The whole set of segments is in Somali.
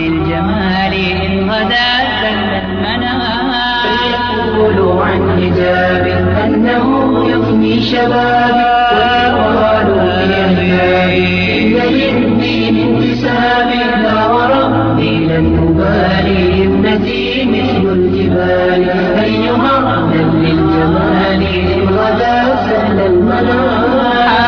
للجمال إن غدا سل المنام فليقولوا عن حجاب أنه يفني شبابي ويقالوا في أحبابي إن للدين انتسابي لا وربي لن أبالي ابنتي مثل الجبال أيها أهلا للجمال إن غدا سهل المنام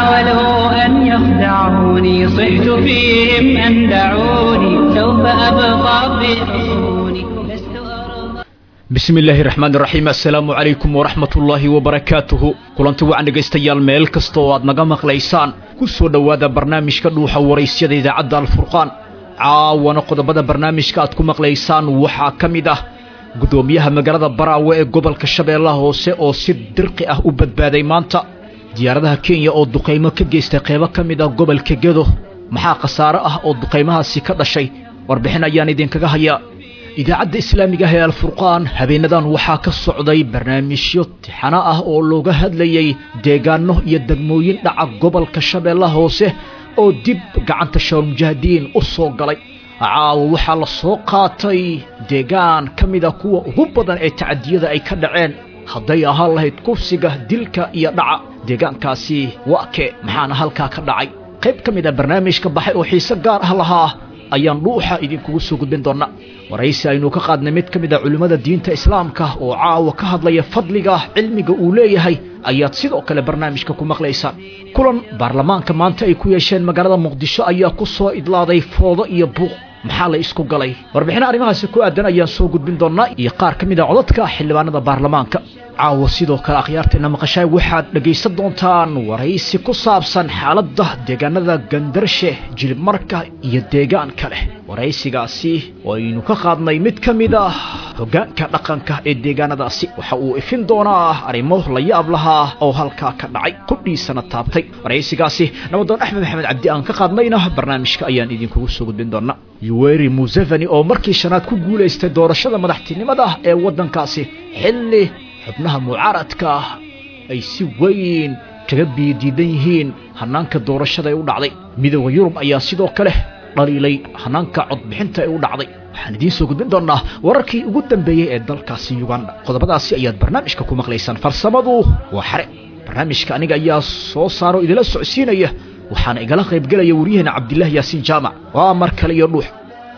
حاولوا أن يخدعوني صحت فيهم أن دعوني سوف أبقى في حصوني لست أرضى bismi illaahi raxmaan raxiim assalaamu calaykum waraxmat ullaahi wabarakaatuhu kulanti wacan dhegaystayaal meel kasta oo aad naga maqlaysaan ku soo dhowaada barnaamijka dhuuxa waraysyada idaacadda alfurqaan caawana qodobada barnaamijka aad ku maqlaysaan waxaa ka mid ah guddoomiyaha magaalada baraawe ee gobolka shabeellaha hoose oo si dirqi ah u badbaaday maanta diyaaradaha kenya oo duqaymo ka geystay qeybo ka mid ah gobolka gedo maxaa khasaare ah oo duqaymahaasi ka dhashay warbixin ayaan idinkaga hayaa idaacadda islaamiga ah ee alfurqaan habeenadan waxaa ka socday barnaamijyo tixano ah oo looga hadlayay deegaano iyo degmooyin dhaca gobolka shabeellaha hoose oo dib gacanta shawalmujaahidiin u soo galay caawa waxaa la soo qaatay deegaan ka mida kuwa ugu badan ee tacadiyada ay ka dhaceen hadday ahaan lahayd kufsiga dilka iyo dhaca deegaankaasi waa kee maxaana halkaa ka dhacay qayb ka mid a barnaamijka baxay oo xiise gaar ah lahaa ayaan dhuuxa idinkugu soo gudbin doonnaa waraysi aynu ka qaadnay mid ka mid a culimmada diinta islaamka oo caawa ka hadlaya fadliga cilmiga uu leeyahay ayaad sidoo kale barnaamijka ku maqlaysaan kulan baarlamaanka maanta ay ku yeesheen magaalada muqdisho ayaa ku soo idlaaday foodo iyo buuq maxaa la isku galay warbixino arrimahaasi ku aadan ayaan soo gudbin doonnaa iyo qaar ka mid a codadka xildhibaanada baarlamaanka caawa sidoo kale akhyaarteena maqashaay waxaad dhegaysan doontaan waraysi ku saabsan xaaladda deegaanada gandarshe jilibmarka iyo deegaan kale waraysigaasi waynu ka qaadnay mid ka mid ah hoggaanka dhaqanka ee deegaanadaasi waxa uu ifin doonaa arrimo la yaab lahaa oo halkaa ka dhacay qudhiisana taabtay waraysigaasi nabadoon axmed maxamed cabdi aan ka qaadnayna barnaamijka ayaan idinkugu soo gudbin doonaa yuweri museveni oo markii shanaad ku guulaystay doorashada madaxtinimada ee waddankaasi xilli xubnaha mucaaradka ay si weyn kaga biidiidan yihiin hanaanka doorashada ee u dhacday midooda yurub ayaa sidoo kale dhaliilay hanaanka codbixinta ee u dhacday waxaan idiin soo gudbin doonnaa wararkii ugu dambeeyey ee dalkaasi yuganda qodobadaasi ayaad barnaamijka ku maqlaysaan farsamadu waa xare barnaamijka aniga ayaa soo saaro idila socodsiinaya waxaana igala qaybgelaya waryaheena cabdilaahi yaasiin jaamac waa mar kale iyo dhuux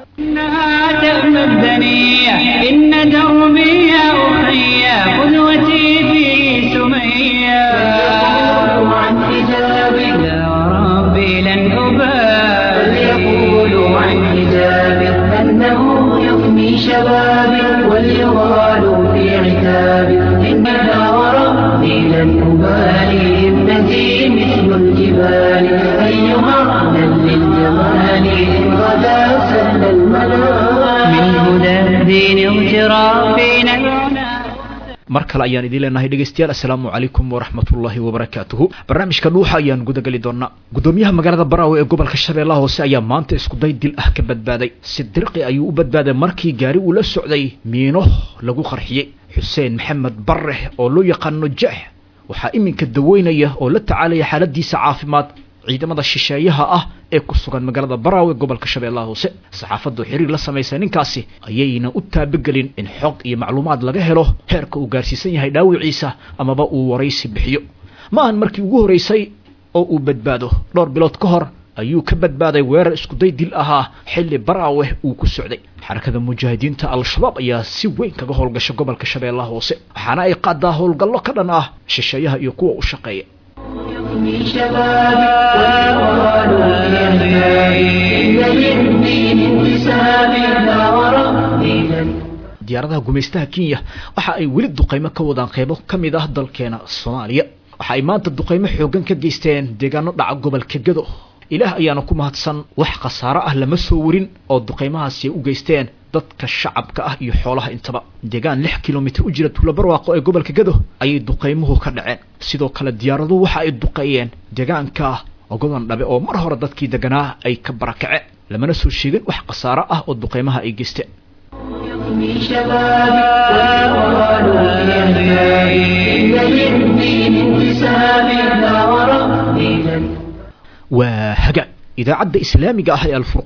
إنها تأمى الدنيا إن دربي يا أخي قدوتي في سمية فليقولوا عن حجابي لا وربي لن أبالي فليقولوا عن حجابي أنه يفني شبابي وليغالوا في عتابي إن لا وربي لن أبالي ابنتي مثل الجبال أيها أهلا للجمال إن غدا سهل المنام من هدى الدين اغترافنا العنى mar kale ayaan idiin leenahay dhegaystayaal assalaamu calaykum waraxmatullaahi wabarakaatuhu barnaamijka dhuuxa ayaan gudagali doonaa guddoomiyaha magaalada baraawe ee gobolka shabeellaha hoose ayaa maanta iskuday dil ah ka badbaaday si dirqi ayuu u badbaaday markii gaari uu la socday miino lagu qarxiyey xuseen maxamed barre oo loo yaqaano jeex waxaa iminka daweynaya oo la tacaalaya xaaladiisa caafimaad ciidamada shisheeyaha ah ee ku sugan magaalada baraawe gobolka shabeellaha hoose saxaafaddu xiriir la samaysay ninkaasi ayayna u taabagelin in xog iyo macluumaad laga helo heerka uu gaarsiisan yahay dhaawiciisa amaba uu waraysi bixiyo ma ahan markii ugu horraysay oo uu badbaado dhowr bilood ka hor ayuu ka badbaaday weerar iskuday dil ahaa xilli baraawe uu ku socday xarakada mujaahidiinta al-shabaab ayaa si weyn kaga howlgasha gobolka shabeellaha hoose waxaana ay qaadaa howlgallo ka dhan ah shisheeyaha iyo kuwa u shaqeeya يفني شبابي ويغالوا في عتابي إن للدين انتسابي لا وربي لن diyaaradaha gumaystaha kenya waxa ay weli duqaymo ka wadaan qeybo ka mid ah dalkeena soomaaliya waxa ay maanta duqaymo xooggan ka geysteen deegaano dhaca gobolka gado ilaah ayaana ku mahadsan wax khasaaro ah lama soo warin oo duqaymahaasi ay u geysteen dadka shacabka ah iyo xoolaha intaba deegaan lix kilomitir u jira tuulo barwaaqo ee gobolka gado ayay duqaymuhu ka dhaceen sidoo kale diyaaraduhu waxa ay duqeeyeen deegaanka ogodan dhabe oo mar hore dadkii deganaa ay ka barakaceen lamana soo sheegin wax khasaaro ah oo duqaymaha ay geysteen يفني شبابي ويغالوا في عتابي إن للدين انتسابي لا وربي لن waa hagaag idaacadda islaamiga ah ee alfurqaan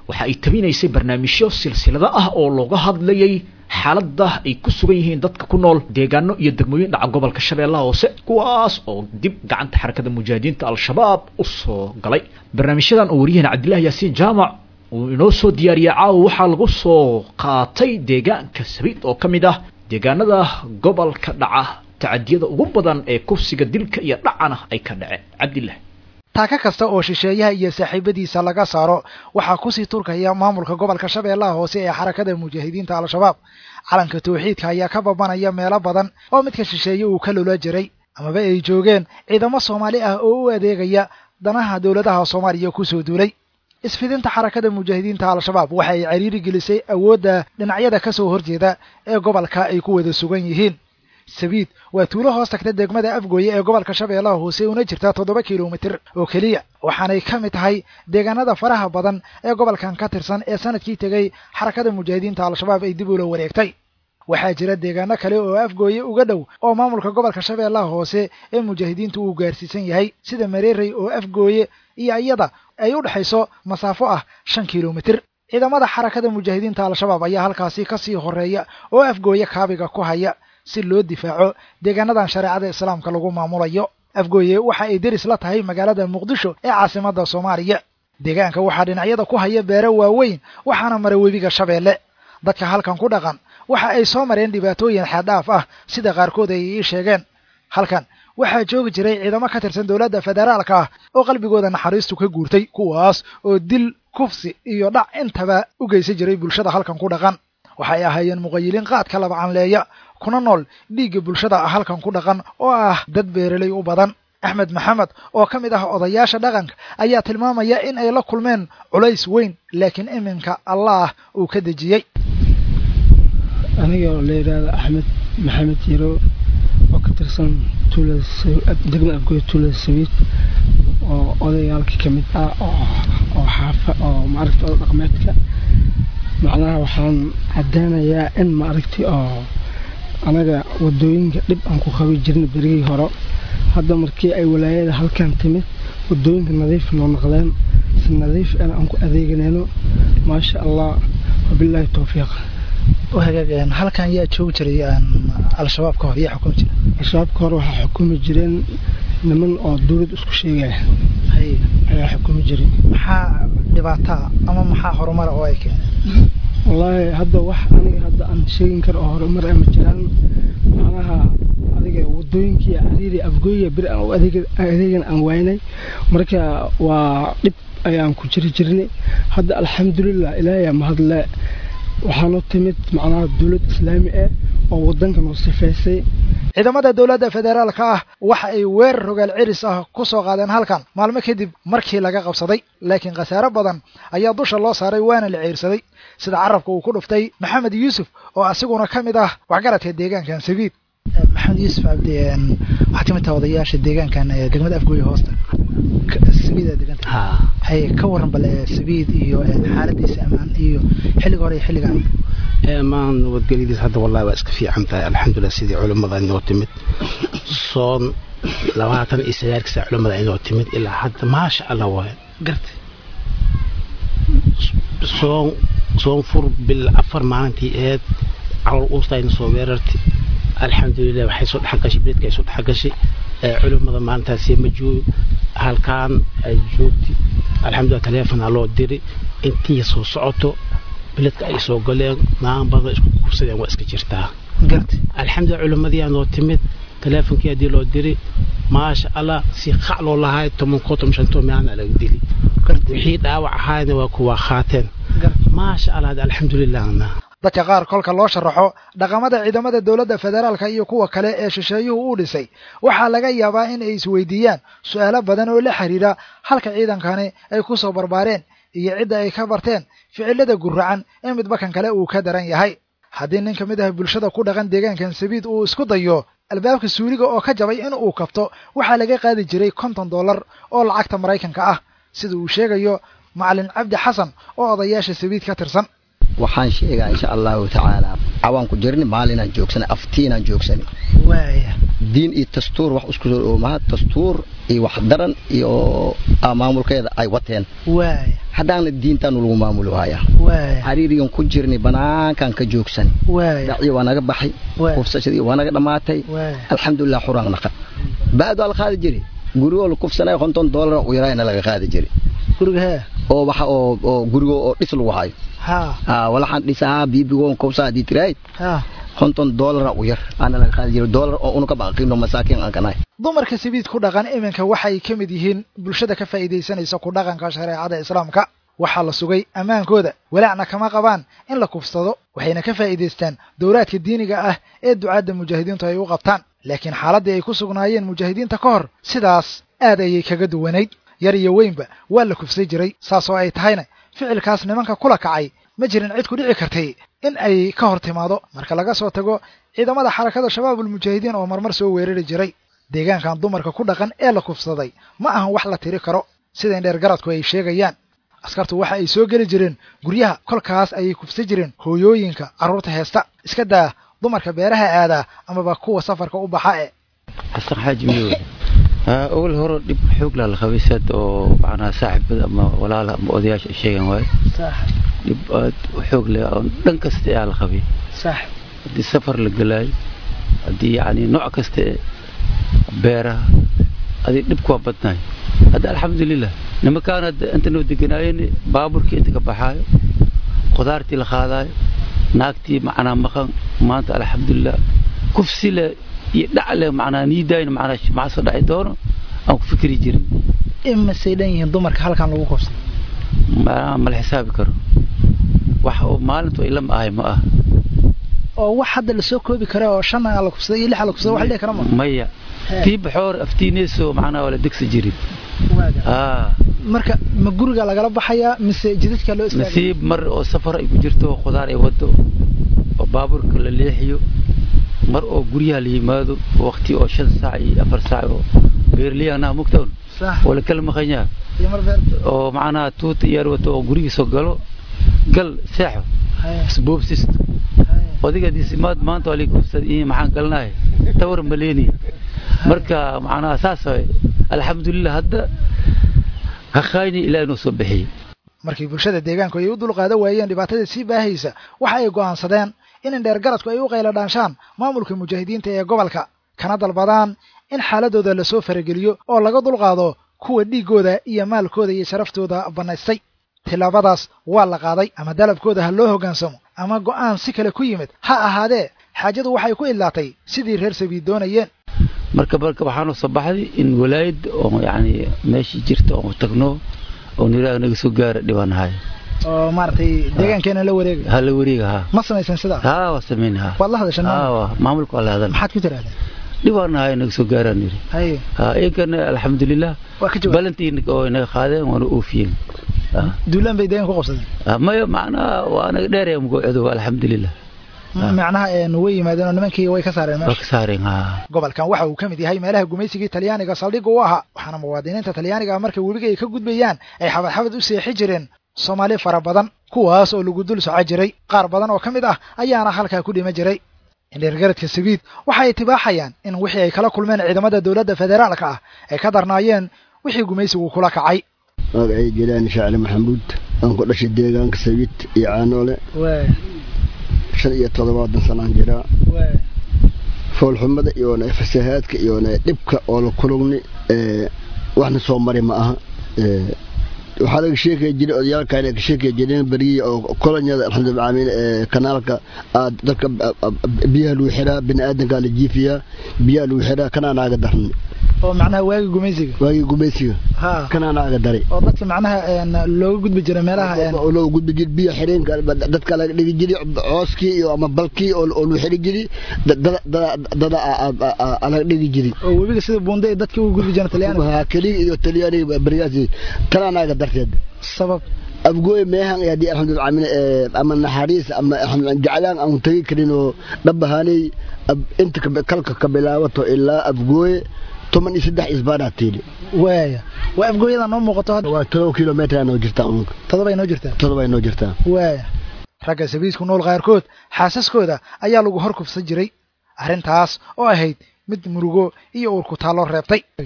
waxa ay tabinaysay barnaamijyo silsilado ah oo looga hadlayay xaaladda ay ku sugan yihiin dadka ku nool deegaano iyo degmooyin dhaca gobolka shabeellaha hoose kuwaas oo dib gacanta xarakada mujaahidiinta al-shabaab u soo galay barnaamijyadan oo waryaheena cabdillahi yaasiin jaamac uu inoo soo diyaariyay caawa waxaa lagu soo qaatay deegaanka sabiid oo ka mid ah deegaanada gobolka dhaca tacadiyada ugu badan ee kufsiga dilka iyo dhacana ay ka dhaceen cabdillah taaka kasta oo shisheeyaha iyo saaxiibadiisa laga saaro waxaa kusii turkaya maamulka gobolka shabeellaha hoose ee xarakada mujaahidiinta al-shabaab calanka tawxiidka ayaa ka babanaya meelo badan oo midka shisheeye uu ka loola jiray amaba ay joogeen ciidamo soomaali ah oo u adeegaya danaha dowladaha soomaaliya kusoo duulay isfidinta xarakada mujaahidiinta al-shabaab waxa ay cariiri gelisay awoodda dhinacyada ka soo horjeeda ee gobolka ay ku wada sugan yihiin sabiid waa tuulo hoos tagta degmada afgooye ee gobolka shabeellaha hoose una jirta toddoba kilomitir oo keliya waxaanay ka mid tahay deegaanada faraha badan ee gobolkan ka tirsan ee sanadkii tegey xarakada mujaahidiinta al-shabaab ay dib ula wareegtay waxaa jira deegaano kale oo afgooye uga dhow oo maamulka gobolka shabeellaha hoose ee mujaahidiintu uu gaarsiisan yahay sida mareerey oo afgooye iyo iyada ay u dhexayso masaafo ah shan kilomitir ciidamada xarakada mujaahidiinta al-shabaab ayaa halkaasi kasii horeeya oo afgooye kaabiga ku haya si loo difaaco deegaanadan shareecada islaamka lagu maamulayo afgooye waxa ay deris la tahay magaalada muqdisho ee caasimadda soomaaliya deegaanka waxaa dhinacyada ku haya beero waaweyn waxaana mara webiga shabeelle dadka halkan ku dhaqan waxa ay soo mareen dhibaatooyin xeeddhaaf ah sida qaarkood ay ii sheegeen halkan waxaa joogi jiray ciidamo ka tirsan dowladda federaalka ah oo qalbigooda naxariistu ka guurtay kuwaas oo dil kufsi iyo dhac intaba u geysan jiray bulshada halkan ku dhaqan waxay ahaayeen muqayiliin qaadka labacanleeya kuna nool dhiigga bulshada halkan ku dhaqan oo ah dad beeraley u badan axmed maxamed oo ka mid ah odayaasha dhaqanka ayaa tilmaamaya in ay la kulmeen culays weyn laakiin iminka allah uu ka dejiyey aniga oo la yidhaahdo axmed maxamed yaro oo ka tirsan tuulada degma afgooy tuulada sabiid oo odayaalka ka mid ah oo xaafa oo maaragta oda dhaqmeedka macnaha waxaan caddeynayaa in maaragti oo anaga wadooyinka dhib aan ku qabi jirna berigii hore hadda markii ay walaayada halkan timid wadooyinka nadiif noo noqdeen si nadiif an aan ku adeeganayno maasha allah wabilaahi towfiiq hagaag halkan yaa joogi jiray al-shabaab ka hor yaa xukumi jira al-shabaab ka hor waxaa xukumi jireen niman oo dawlad isku sheegaya ayaa xukumi jiray maxaa dhibaataa ama maxaa horumara oo ay keeneen wallaahi hadda wax aniga hadda aan sheegin karo oo horumar ama jiraan macnaha adiga wadooyinkii cariiri afgooya beri aan u adeegan aan waynay marka waa dhib ayaan ku jiri jirnay hadda alxamdulilah ilaahay mahadle waxaanoo timid macnaha dowlad islaami ah oo waddanka noo sifaysay ciidamada dowladda federaalka ah waxa ay weerar rogaal ciris ah ku soo qaadeen halkan maalmo kadib markii laga qabsaday laakiin khasaare badan ayaa dusha loo saaray waana la ciirsaday sida carabka uu ku dhuftay maxamed yuusuf oo asiguna ka mid ah waxgaradka deegaankan sabiid maxamed yuusuf cabdi waxaad ka mid taha odayaasha deegaankan degmada afgooye hoosta sabiida deganta hay ka waran bale sabiid iyo xaaladiisa amaan iyo xilliga hore iyo xilligan maan nabadgelyadiis hadda wallahi waa iska fiican tahay alxamdulilah sidii culimmada inoo timid soon labaatan iyo sagaalka saa culimmada inoo timid ilaa hadda maasha allah waay gartay soon soon fur bil afar maalintii eed calool uustayna soo weerartay alxamdulilah waxay soo dhexgashay beledka ay soo dhexgashay culimmada maalintaasi ma joogo halkaan ay joogtay alxamdulilah taleefonaa loo diri intii soo socoto beledka ay soo galeen naan badan isku kursadeen waa iska jirtaa alxamdulilah culimmadii noo timid taleefonkii haddii loo diri maasha allah si qac loo lahay tobankoo toban shantoo meelana laga dili wixii dhaawac ahaayna waa kuwa qaateen maasha allah alxamdulilahna dadka qaar kolka loo sharaxo dhaqamada ciidamada dowladda federaalka iyo kuwa kale ee shisheeyuhu u dhisay waxaa laga yaabaa in ay isweydiiyaan su-aalo badan oo la xiriira halka ciidankani ay ku soo barbaareen iyo cidda ay ka barteen ficilada guracan in midba kan kale uu ka daran yahay haddii nin ka mid ah bulshada ku dhaqan deegaankan sabiid uu isku dayo albaabka suuliga oo ka jabay in uu kabto waxaa laga qaadi jiray konton dollar oo lacagta maraykanka ah sida uu sheegayo macalin cabdi xasan oo odayaasha sabiid ka tirsan waxaan sheegaa insha allahu tacaala cawaan ku jirni maalinaan joogsana aftiinaan joogsani waaya diin iyo dastuur wax isku soo oomaha dastuur iyo wax daran iyo ah, maamulkeeda ay wateen waaya haddaana diintaanu lagu maamuli waaya waaya xariirigan ku jirnay banaankan ka joogsan waaya dhacdii waa naga baxay Waay. kufsashadii waa naga dhammaatay waaya alxamdulilah xuraan naqad baad waa la qaadi jiray gurigoo la kufsanaya konton doolar u yaraayna laga qaadi jiray guriga hee oo waxa oo oo gurigo oo dhis lagu hayo ha ah walaxaan dhisahaa biibigoon kufsaa haddii tirahayd ha konton doolara u yar aana laga qaadi jiray doolar oo unuka baqino masaakiin aan kanahay dumarka sabiid ku dhaqan iminka waxay ka mid yihiin bulshada ka faa'iidaysanaysa ku dhaqanka shareecada islaamka waxaa la sugay ammaankooda walaacna kama qabaan in la kufsado waxayna ka faa'iidaystaan dowlaadka diiniga ah ee ducaadda mujaahidiintu ay u qabtaan laakiin xaaladdii ay ku sugnaayeen mujaahidiinta ka hor sidaas aad ayay kaga duwanayd yar iyo weynba waa la kufsay jiray saas oo ay tahayna ficilkaas nimanka kula kacay ma jirin cid ku dhici kartay in ay ka hor timaado marka laga soo tago ciidamada xarakada shabaabulmujaahidiin oo marmar soo weerari jiray deegaankan dumarka ku dhaqan ee la kufsaday ma ahan wax la tiri karo sida indheer garadku ay sheegayaan askartu waxa ay soo geli jireen guryaha kolkaas ayay kufsa jireen hooyooyinka carruurta heesta iska daa dumarka beeraha aadaa amaba kuwa safarka u baxa e xasan xaaji midow awal hore dhib xoog laa la qabay sad oo macnaha saaxibada ama walaala ama odayaasha ay sheegan waaye dhib aad u xoog leh oo dhan kasta ayaa la qabay sax haddii safar la gelaayo haddii yacni nooc kasta ee beeraha adii dhibku waa badnaay hadda alxamdulilah nimankaan hadda inta noo deganaayeen baaburkii inta ka baxaayo qudaartii la qaadaayo naagtii macnaa maqan maanta alxamdulilah kufsi le iyo dhac le macnaa niidaayn macnaa maxaa soo dhaci doono aan ku fikri jirin imasay dhan yihiin dumarka halkan lagu kufsado ma ma la xisaabi karo wax oo maalintu ay lama ahay ma ah oo wax hadda lasoo koobi kara oo shan aa la kufsaday iyo lix aa la kufsaday wax la dhihi kara ma maya tii baxoor aftiinayso macnaa waa la degsi jirin aa marka ma guriga lagala baxayaa mise jidadka loo istaagay nasiib mar oo safar ay ku jirto oo khudaar ay wado oo baabuurka la leexiyo mar oo guryaha la yimaado waqti oo shan saac iyo afar saac oo beerliyaanaha mugtown sax oo la kala maqan yaha iyo mar beer oo macnaha tuuta iyaar wato oo gurigiisoo galo gal seexo haya isboobsisto haya odiga disimaad maanta waa lii kufsad iyo maxaan galnahay tawar maleeni marka macnaha saas waay alxamdulilah hadda haqaayni ilaahay noo soo bixiyey markii bulshada deegaanku ay u dulqaadan waayeen dhibaatada sii baahaysa waxa ay go'aansadeen in indheer garadku ay u qayla dhaanshaan maamulka mujaahidiinta ee gobolka kana dalbadaan in xaaladooda lasoo farageliyo oo laga dulqaado kuwa dhiiggooda iyo maalkooda iyo sharaftooda bannaystay tillaabadaas waa la qaaday ama dalabkooda ha loo hoggaansamo ama go'aan si kale ku yimid ha ahaadee xaajadu waxay ku idlaatay sidii reer sabiid doonayeen marka marka waxaanoo soo baxday in walaayad oo yacni meeshii jirta oo tagno oo niraag naga soo gaara dhibanahay oo maaragtay deegaankeena la wareegay ha la wareega ha ma samaysan sidaas ha waa samayn ha waad la hadashan ha waa maamulka waa la hadan maxaad ku tirahdeen dhibaanahay naga soo gaaraan niri haye ha iyankana alxamdulilah waa ka jawaab balantii oo naga qaadeen waana oofiyeen Ha. duulaan bay deegaan ku qabsadeen Ha, maya macnaha waa naga dheeraya mugoocodo alxamdulilah Ah. macnaha een way yimaadeen oo nimankii way ka saareen waa meesha ka saareen ha gobolkan waxa uu ka mid yahay meelaha gumaysigii talyaaniga saldhigga u ahaa waxaana muwaadiniinta talyaaniga ah marka webiga ay ka gudbayaan ay xabad xabad u seexi jireen soomaali fara badan kuwaas oo lagu dul soco jiray qaar badan oo ka mid ah ayaana halkaa ku dhima jiray indheergaradka sabiid waxa ay tibaaxayaan in wixii ay kala kulmeen ciidamada dowladda federaalka ah ay ka darnaayeen wixii gumaysigu kula kacay magacay jelaani shacli maxamuud aan ku dhashay deegaanka sabiid iyo caanoole shan iyo toddobaatan sanaan jiraa foolxumada iyona fasahaadka iyona dhibka oo la kulugni waxna soo mari ma aha waxaa laga sheekaya jiray odayaalkan ay ka sheekaya jireen beriya oo kolonyada alxamdulillah aalamiin ee kanaalka aad dadka biyaha lagu xiraa bini aadankaa la jiifiyaa biyaha lagu xiraa kanaa naaga darni oo macnaha waagi gumaysiga waagii gumaysiga ha kanaa naaga dari oo dadka macnaha een looga gudbi jiray meelaha een oo loo gudbi jiri biyo xireenka dadka laga dhigi jiri cooskii iyo ama balkii oo oo loo xiri jiri dada dada laga dhigi jiri oo webiga sida buunde ay dadka uga gudbi jireen talyaaniga waa kaliya iyo talyaaniga beriyaasi kanaa naaga darteed sabab abgooy meehan iyo haddii alxamdulillah aalamiin ama naxariis ama alxamdulillah jaclaan aan tagi karin oo dhabahaanay inta kalka ka bilaabato ilaa abgooy toban iyo saddex isbaanaa tiili waaya waa afgooyada noo muuqato hadda waa todoba kilometer noo jirtaa unka todobay noo jirtaa todoba noo jirtaa waaya ragga sabiidku nool qaarkood xaasaskooda ayaa lagu hor kufsan jiray arrintaas oo ahayd mid murugo iyo uurku taallo reebtay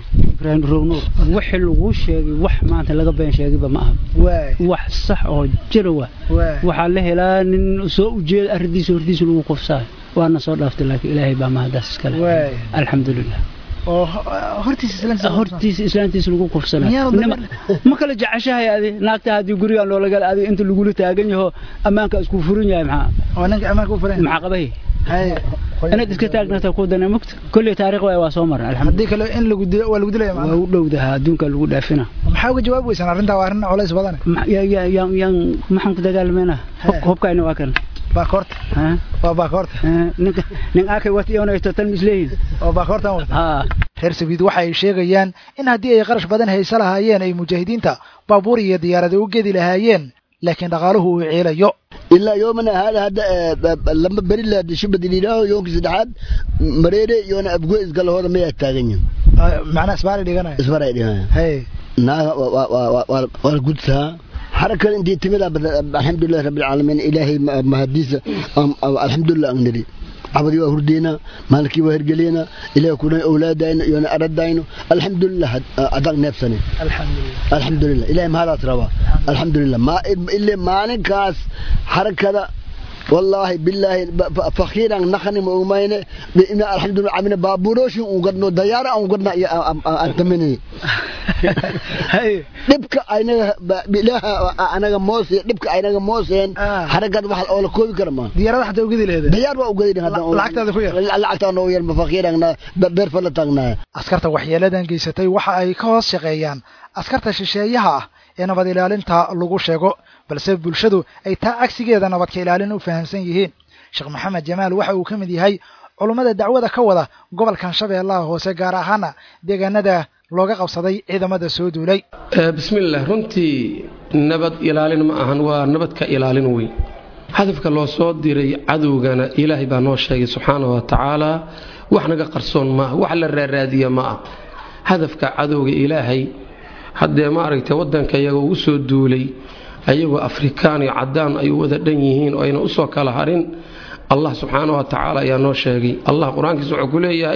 ibraahim rognuur wixii laguu sheegay wax maanta laga been sheegayba ma aha wax sax oo jira wa waxaa la helaa nin soo ujeeda arrintiisa hortiisa lagu qofsaayo waana soo dhaaftay laakiin ilaahay baa mahadaas iskale alxamdulilah oo hortiisa islaantiisa lagu qufsanayo ma kala jeceshahay adi naagta haddii gurigaan loolagala adi inta lagula taagan yaho ammaanka isku furin yahay maxaa maxaa qabay inaad iska taagnata ku dana mugta kolley taariikh waay waa soo maran haddii kale in lagu dilo waa lagu dilaya waa u dhowdaha adduunka lagu dhaafina maxaa uga jawaabi weysaan arrintaa waa arrin culays badan yaan maxaan ku dagaalmayna hubkayna waa kan baakoorta waa baakoorta ninka nin aakay wata iyonayto tan misleeyin oo baakoortan wata reer sabiid waxa ay sheegayaan in haddii ay qarash badan haysa lahaayeen ay mujaahidiinta baabuur iyo diyaarada u gedi lahaayeen laakiin dhaqaaluhu uu ciilayo ilaa yoomana hada hadda lama beri la shibad ilaaho yoomkii saddexaad mareere yoona abgo isgalahooda mayaa taagan yihin macnaa isbaaray dhiganaya isbaaray dhiganaya hey naaga waa gudsaa حركة انتي تملا الحمد لله رب العالمين إلهي مهديسة الحمد لله أغنري عبدي وهردينا مالكي وهرجلينا إلهي كنا أولادين يونا أردين الحمد لله أدق نفسنا الحمد لله الحمد لله إلهي ما هذا ترى الحمد لله ما إلا ما نكاس حركة والله بالله فخيرا نخني مؤمنين بإن الحمد لله عمنا بابوروش وقدنا ديارة وقدنا أنتمني dhibka aynaga bilaha anaga moose dhibka aynaga mooseen xaragad wax oo la koobi kara ma diyaarada xataa ugadi leedahay diyaar waa ugadi lacagtaada ku yar lacagtaada oo yar mafakiirana beer fala taagnaa askarta waxyeeladan geysatay waxa ay ka hoos shaqeeyaan askarta shisheeyaha ah ee nabad ilaalinta lagu sheego balse bulshadu ay taa cagsigeeda nabadka ilaalin u fahamsan yihiin sheekh maxamed jamaal waxa uu ka mid yahay culummada dacwada ka wada gobolkan shabeellaha hoose gaar ahaana deegaanada looga qabsaday ciidamada soo duulay bismillaah runtii nabad ilaalin ma ahan waa nabadka ilaalin weyn hadafka loo soo diray cadowgana ilaahay baa noo sheegay subxaana wa tacaala wax naga qarsoon maaha wax la raaraadiya ma ah hadafka cadowga ilaahay haddee maaragtay waddanka iyaga ugu soo duulay ayagoo afrikaan iyo caddaan ay wada dhan yihiin oo ayna usoo kala harin allah subxaana wa tacaala ayaa noo sheegay allah qur-aankiisa wuxuu ku leeyahay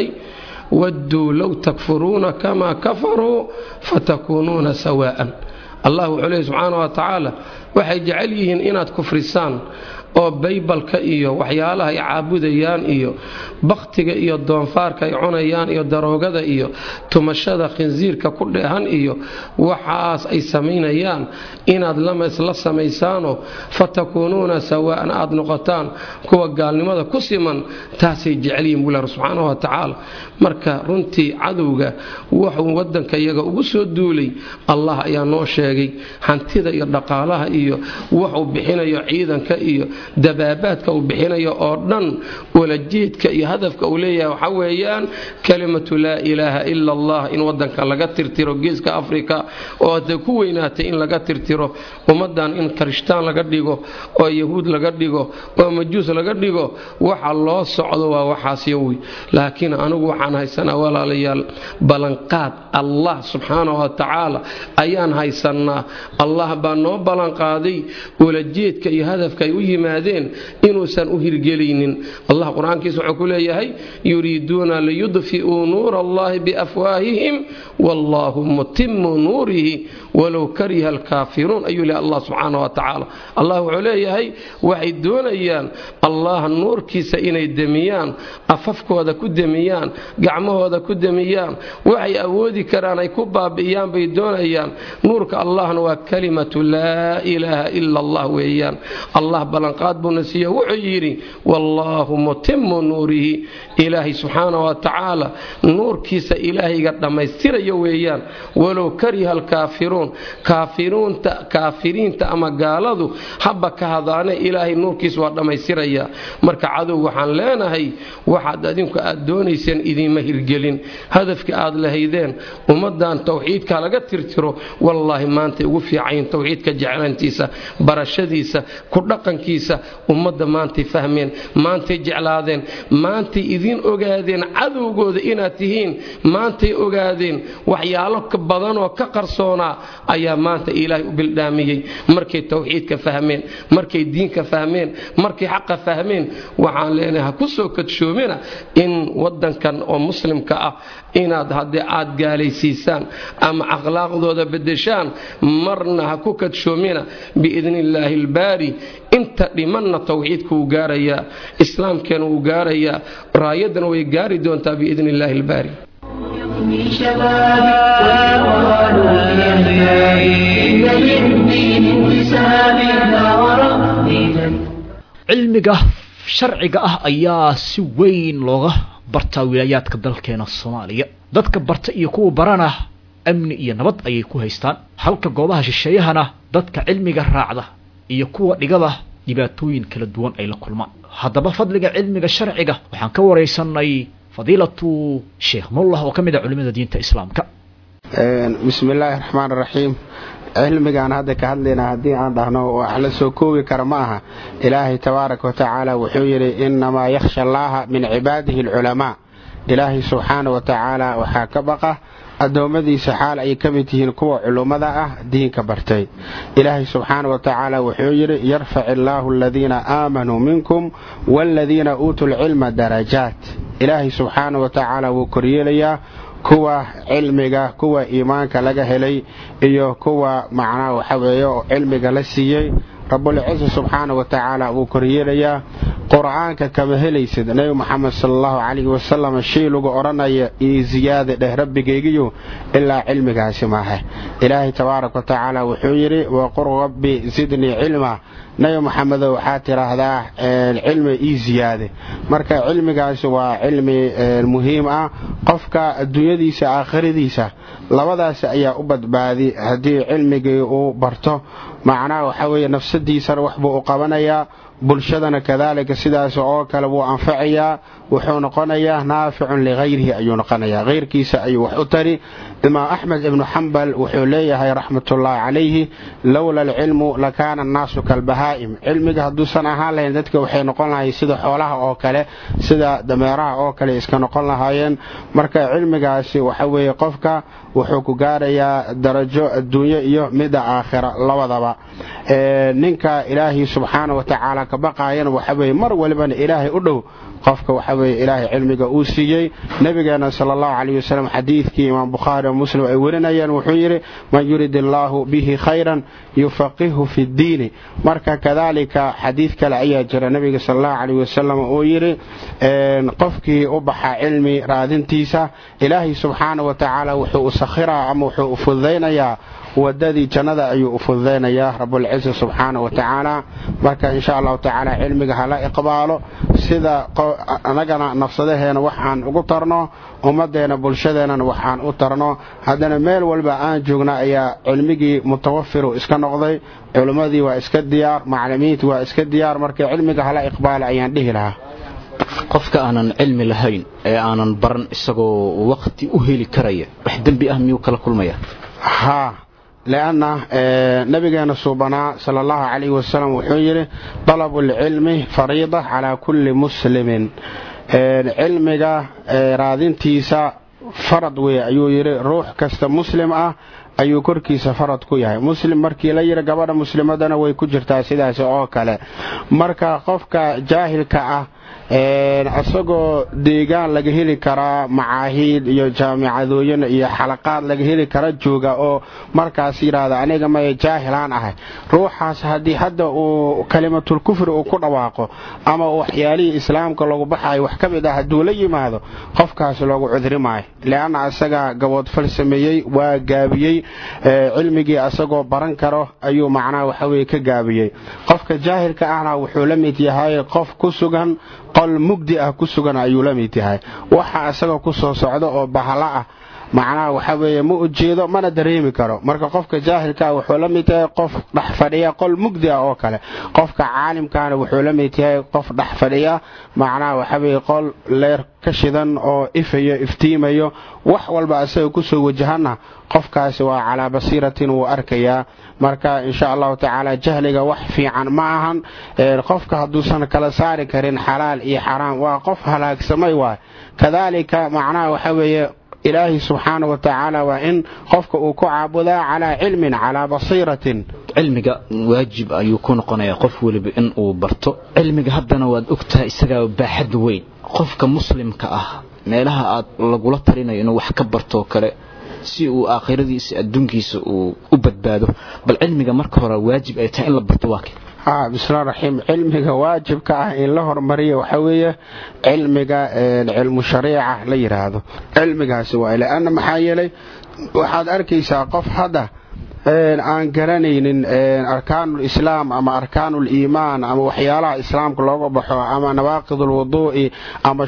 wadduu low takfuruuna kamaa kafaruu fatakuunuuna sawaa'an allah wuxuu leeyahy subxaana wa tacaala waxay jecel yihiin inaad kufrisaan oo baybalka iyo waxyaalaha ay caabudayaan iyo bakhtiga iyo doonfaarka ay cunayaan iyo daroogada iyo tumashada khinsiirka ku dheehan iyo waxaas ay samaynayaan inaad la samaysaanoo fatakuunuuna sawaa'an aad noqotaan kuwa gaalnimada ku siman taasay jecelyihin bular subxaana wa tacaala marka runtii cadowga wuxuu waddanka iyaga ugu soo duulay allah ayaa noo sheegay hantida iyo dhaqaalaha iyo wuxuu bixinayo ciidanka iyo dabaabaadka uu bixinayo oo dhan walajeedka iyo hadafka uu leeyahay waxa weeyaan kalimatu laa ilaaha ila allah in wadanka laga tirtiro geeska afrika oo hadday ku weynaatay in laga tirtiro ummadan in karishtaan laga dhigo oo yahuud laga dhigo oo majuus laga dhigo waxa loo socdo waa waxaas yowi laakiin anigu waxaan haysanaa walaalayaal ballanqaad allah subxaana wa tacaala ayaan haysanaa allah baa noo ballanqaaday walajeedka iyo hadafka ay u yimaadeen inuusan u hirgelaynin allah qur-aankiisa wuxuu ku leeyahay yuriiduuna liyudfi'uu nuura allahi biafwaahihim wallaahu mutimu nuurihi walow kariha alkaafiruun ayuu leehay allah subxaana wa tacaala allah wuxuu leeyahay waxay doonayaan allah nuurkiisa inay demiyaan afafkooda ku demiyaan gacmahooda ku demiyaan waxay awoodi karaan ay ku baabi'iyaan bay doonayaan nuurka allahna waa kalimatu laa ilaaha ila allah weeyaan allah ballanqaad buuna siiye wuxuu yidhi wallaahu mutimu nuurihi ilaahay subxaana wa tacaala nuurkiisa ilaahayga dhammaystirayo weeyaan walow kariha alkaafiruun kaafiruunta kaafiriinta ama gaaladu haba ka hadaane ilaahay nuurkiisa waa dhammaystiraya marka cadow waxaan leenahay waxaad adinku aad doonayseen idiinma hirgelin hadafka aad lahaydeen ummadan tawxiidka laga tirtiro wallaahi maantay ugu fiicayin tawxiidka jeclayntiisa fahamkiisa barashadiisa ku dhaqankiisa ummadda maantay fahmeen maantay jeclaadeen maantay idiin ogaadeen cadowgooda inaad tihiin maantay ogaadeen waxyaalo badanoo ka qarsoonaa ayaa maanta ilaahay u bildhaamiyey markay tawxiidka fahmeen markay diinka fahmeen markay xaqa fahmeen waxaan leenahay ha ku soo kadshoomina in wadankan oo muslimka ah inaad haddii aad gaalaysiisaan ama akhlaaqdooda bedeshaan marna ha ku kadshoomina biidni illaahi albaari inta dhimanna tawxiidka wuu gaarayaa islaamkeena wuu gaarayaa raayaddana way gaari doontaa biidni illaahi albaari من شبابي وقالوا لأحيائي إن للدين انتساب لا وربي cilmiga sharciga ah ayaa si weyn looga bartaa wilaayaadka dalkeena soomaaliya dadka barta iyo kuwa barana amni iyo nabad ayay ku haystaan halka goobaha shisheeyahana dadka cilmiga raacda iyo kuwa dhigada dhibaatooyin kala duwan ay la kulmaan haddaba fadliga cilmiga sharciga waxaan ka waraysanay fadiilatu sheekh mullah oo ka mid ah culimada diinta islaamka bismi illaahi raxmaan raxiim cilmigaan hadda ka hadlaynaa haddii aan dhahno wax la soo koobi kara ma aha ilaahay tabaaraka wa tacaala wuxuu yidhi innamaa yakhsha allaaha min cibaadihi alculamaa ilaahay subxaana wa tacaala waxaa ka baqa addoommadiisa xaal ay ka mid yihiin kuwa culummada ah diinka bartay ilaahay subxaana wa tacaala wuxuu yidhi yarfac illaahu aladiina aamanuu minkum waaladiina uutuu lcilma darajaat ilaahay subxaana wa tacaala wuu koryeelayaa kuwa cilmiga kuwa iimaanka laga helay iyo kuwa macnaha waxa weeye oo cilmiga la siiyey rabulciisa subxaana wa tacaala wuu koryeelayaa qur-aanka kama helaysid nebi moxamed sala allahu calayhi wasalam shay lagu odhanaya io ziyaada dheh rabbigaygiyo ilaa cilmigaasi maaha ilaahay tabaaraka wa tacaala wuxuu yidhi waqur rabbi zidnii cilma nebi moxamedo waxaa tidhaahdaa cilmi ii ziyaade marka cilmigaasi waa cilmi muhiim ah qofka adduunyadiisa aakhiradiisa labadaas ayaa u badbaadi haddii cilmigii uu barto macnaha waxa weeye nafsadiisana waxbuu u qabanayaa bulshadana kadaalika sidaas oo kale wuu anfacayaa wuxuu noqonayaa naaficun likhayrihi ayuu noqonayaa hayrkiisa ayuu wax u tari imaam axmed ibnu xambal wuxuu leeyahay raxmatullaahi calayhi lowla alcilmu lakaana annaasu kalbahaa'im cilmiga hadduusan ahaan lahayn dadka waxay noqon lahayn sida xoolaha oo kale sida dameeraha oo kale iska noqon lahaayeen marka cilmigaasi waxa weeye qofka wuxuu ku gaarayaa darajo adduunyo iyo midda aakhira labadaba ninka ilaahay subxaana wa tacaala ka baqaayana waxa weeye mar walibana ilaahay u dhow qofka waxa weeye ilaahay cilmiga uu siiyey nabigeena sala allahu calayhi wasalam xadiidkii imaam bukhaari oo muslim ay warinayeen wuxuu yidhi man yurid illaahu bihi khayran yufaqihu fi ddiini marka kadaalika xadiid kale ayaa jira nabiga sala allahu calayhi wasalam uu yidhi qofkii u baxa cilmi raadintiisa ilaahay subxaana wa tacaala wuxuu u sakhiraa ama wuxuu u fududaynayaa wadadii jannada ayuu u fududaynayaa rabulciza subxaana wa tacaala marka insha allahu tacaala cilmiga hala iqbaalo sida anagana nafsadaheena waxaan ugu tarno ummadeena bulshadeennana waxaan u tarno haddana meel walba aan joogna ayaa cilmigii mutawafiru iska noqday culimmadii waa iska diyaar macalimiintii waa iska diyaar marka cilmiga hala iqbaalo ayaan dhihi lahaa qofka aanan cilmi lahayn ee aanan baran isagoo waqti u heli karaya wax dembi ah miyuu kala kulmaya haa lianna nabigeena suubanaa sala allahu calayhi wasalam wuxuu yidhi dalabu alcilmi fariida calaa kulli muslimin cilmiga raadintiisa farad wey ayuu yidhi ruux kasta muslim ah ayuu korkiisa farad ku yahay muslim markii la yidhi gabadha muslimadana way ku jirtaa sidaas oo kale marka qofka jaahilka ah isagoo deegaan laga heli karaa macaahiid iyo jaamicadooyin iyo xalaqaad laga heli kara jooga oo markaas yidhaahda aniga maya jaahilaan ahay ruuxaas haddii hadda uu kalimatul kufri uu ku dhawaaqo ama waxyaalihii islaamka lagu baxayo wax ka mid ah hadduu la yimaado qofkaas loogu cudri maayo leanna asaga gaboodfal sameeyey waa gaabiyey cilmigii asagoo baran karo ayuu macnaha waxaweye ka gaabiyey qofka jaahilka ahna wuxuu la mid yahay qof ku sugan qol mugdi ah ku sugan ayuu la mid yahay waxa isagoo ku soo socda oo bahalo ah macnaha waxa weeye ma ujeedo mana dareemi karo marka qofka jaahilkaa wuxuu la mid yahay qof dhex fadhiya qol mugdi ah oo kale qofka caalimkaana wuxuu la mid yahay qof dhex fadhiya macnaha waxa weeye qol leer ka shidan oo ifayo iftiimayo wax walba asaga kusoo wajahana qofkaasi waa calaa basiiratin wuu arkayaa marka insha allahu tacaala jahliga wax fiican ma ahan qofka hadduusan kala saari karin xalaal iyo xaraam waa qof halaagsamay waay kadaalika macnaha waxa weeye ilaahi subxaana wa tacaala waa in qofka uu ku caabudaa calaa cilmin calaa basiiratin cilmiga waajib ayuu ku noqonayaa qof weliba in uu barto cilmiga haddana waad ogtahay isagaa baaxad weyn qofka muslimka ah meelaha aad lagula talinayo inuu wax ka bartoo kale si uu aakhiradiisa adduunkiisa uu u badbaado bal cilmiga marka hore waajib ay tahay in la barto waa kee bismillahi raxiim cilmiga waajibka ah in la hormariyo waxa weeye cilmiga cilmu shariica la yidhaahdo cilmigaasi waa lanna maxaa yeelay waxaad arkaysaa qof hadda aan garanaynin arkaanul islaam ama arkaanul iimaan ama waxyaalaha islaamka looga baxo ama nawaaqid ulwuduu'i ama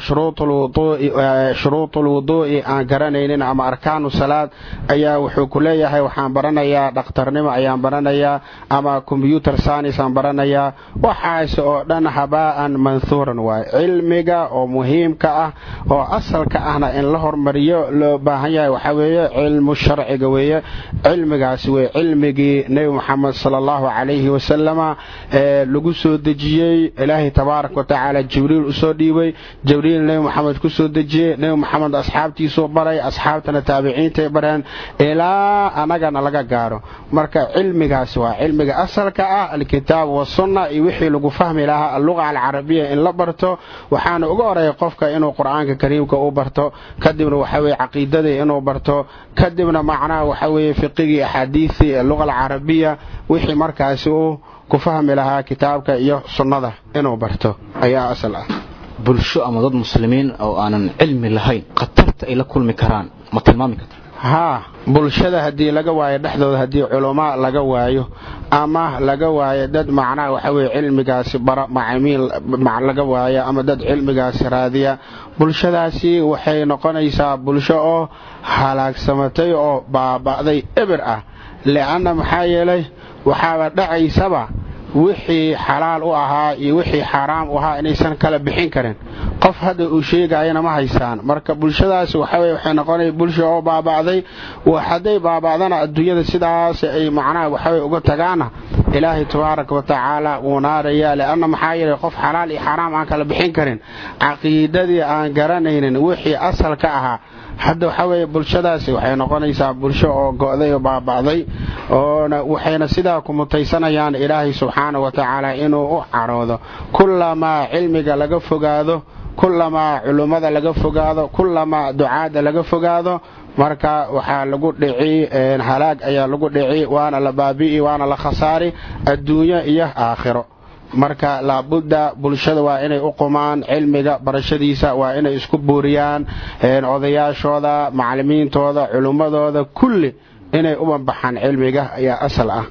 shuruutul wuduu'i aan garanaynin ama arkaanu salaad ayaa wuxuu ku leeyahay waxaan baranayaa dhakhtarnimo ayaan baranayaa ama combyuter science aan baranayaa waxaas oo dhan habaa'an manhuuran waay cilmiga oo muhiimka ah oo asalka ahna in la hormariyo loo baahan yahay waxaa weeye cilmu sharciga weeye cilmigaasi wey cilmigii nebi moxamed sala allahu calayhi wasalama ee lagu soo dejiyey ilaahay tabaaraka wa tacaala jibriil usoo dhiibay jibriil nebi moxamed ku soo dejiyey nebi moxamed asxaabtiisuu baray asxaabtana taabiciintay bareen ilaa annagana laga gaaro marka cilmigaasi waa cilmiga asalka ah alkitaab wasunna iyo wixii lagu fahmi lahaa alluqa alcarabiya in la barto waxaana uga horeeya qofka inuu qur-aanka kariimka u barto kadibna waxaweye caqiidadii inuu barto kadibna macnaha waxaweye fiqigii axaadiisii luqa alcarabiya wixii markaasi uu ku fahmi lahaa kitaabka iyo sunnada inuu barto ayaa asal ah bulsho ama dad muslimiin oo aanan cilmi lahayn khatarta ay la kulmi karaan ma tilmaami karta haa bulshada haddii laga waayo dhexdooda haddii culamo laga waayo ama laga waayo dad macnaha waxa weye cilmigaasi bara macamiil laga waayo ama dad cilmigaasi raadiya bulshadaasi waxay noqonaysaa bulsho oo halaagsamatay oo baaba'day eber ah li'anna maxaa yeelay waxaaba dhacaysaba wixii xalaal u ahaa iyo wixii xaaraam u ahaa inaysan kala bixin karin qof hadda uu sheegayana ma haysaan marka bulshadaasi waxaweye waxay noqonaya bulsha oo baaba'day hadday baaba'dana adduunyada sidaas ay macnaha waxaweye uga tagaana ilaahay tabaaraka wa tacaala wuu naaraya li'anna maxaa yeelay qof xalaal iyo xaaraam aan kala bixin karin caqiidadii aan garanaynin wixii asal ka ahaa hadda waxaa weeye bulshadaasi waxay noqonaysaa bulsho oo go'day oo baaba'day oona waxayna sidaa ku mutaysanayaan ilaahay subxaana wa tacaala inuu u caroodo kullamaa cilmiga laga fogaado kullamaa culummada laga fogaado kullamaa ducaadda laga fogaado marka waxaa lagu dhici halaag ayaa lagu dhici waana la baabi'i waana la khasaari adduunyo iyo aakhiro marka laabudda bulshada waa inay u qumaan cilmiga barashadiisa waa inay isku buuriyaan odayaashooda macalimiintooda culummadooda kulli inay u banbaxaan cilmiga ayaa asal ah